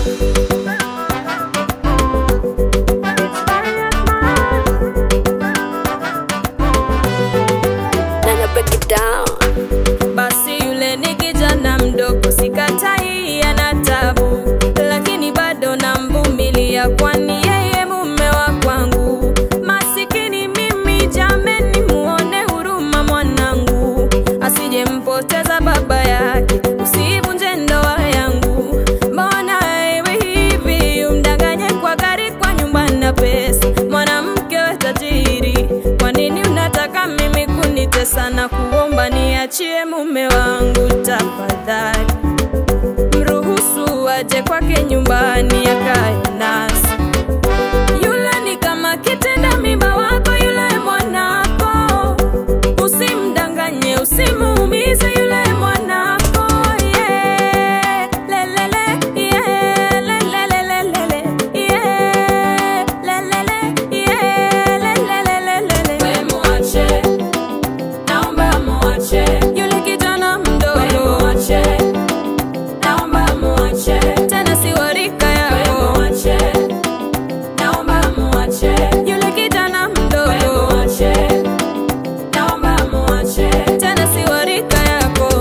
Nana break it down. Basi yule ni kijana mdogo, sikatai ana tabu, lakini bado namvumilia, kwani yeye mume wa kwangu. Masikini mimi, jameni, muone huruma mwanangu, asije mpoteza baba yake, usivunje ndoa yangu. Mbona iwe hivi, umdanganye kwa gari, kwa nyumba na pesa, mwanamke we tajiri, kwa nini unataka mimi kunitesa na kuomba niachie mume wangu tafadhali, mruhusu aje kwake nyumbani akae nasi. Yule ni kama kitenda mimba wako, yule mwanako, usimdanganye, usimuumize yule mwanako. Yeah, lelele, yeah, lelelelelele, yeah, lelele, yeah, lelelelelele. We muache, naomba muache yule kijana mdogo, muache, naomba muache, tena si wa rika yako, muache, naomba muache yule kijana mdogo, muache, naomba muache, tena si wa rika yako.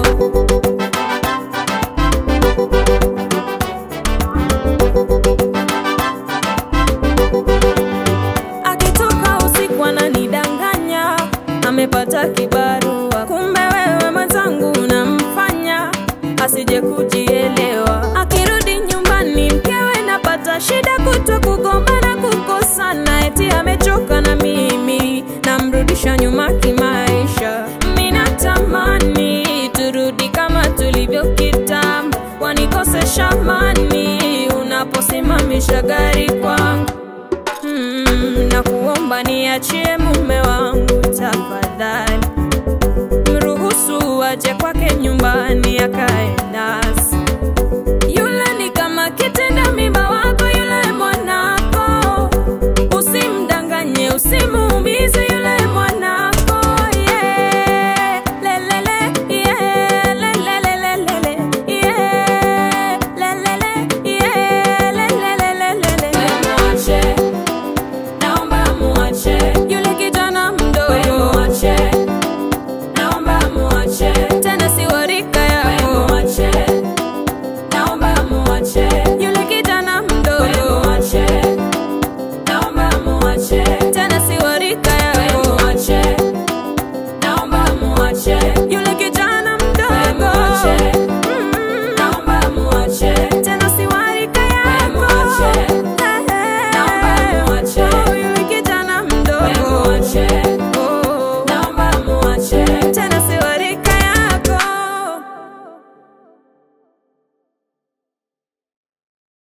akitoka usiku ananidanganya, amepata kibarua, kumbe wewe mwenzangu unamfanya asije kujielewa. Akirudi nyumbani, mkewe napata shida, kutwa kugombana, kukosana, eti amechoka na mimi, namrudisha nyuma kimaisha. Mimi natamani turudi kama tulivyo kitambo, wanikosesha amani unaposimamisha gari kwangu mm, na kuomba niachie mume wangu tafadhali, mruhusu aje kwake nyumbani aka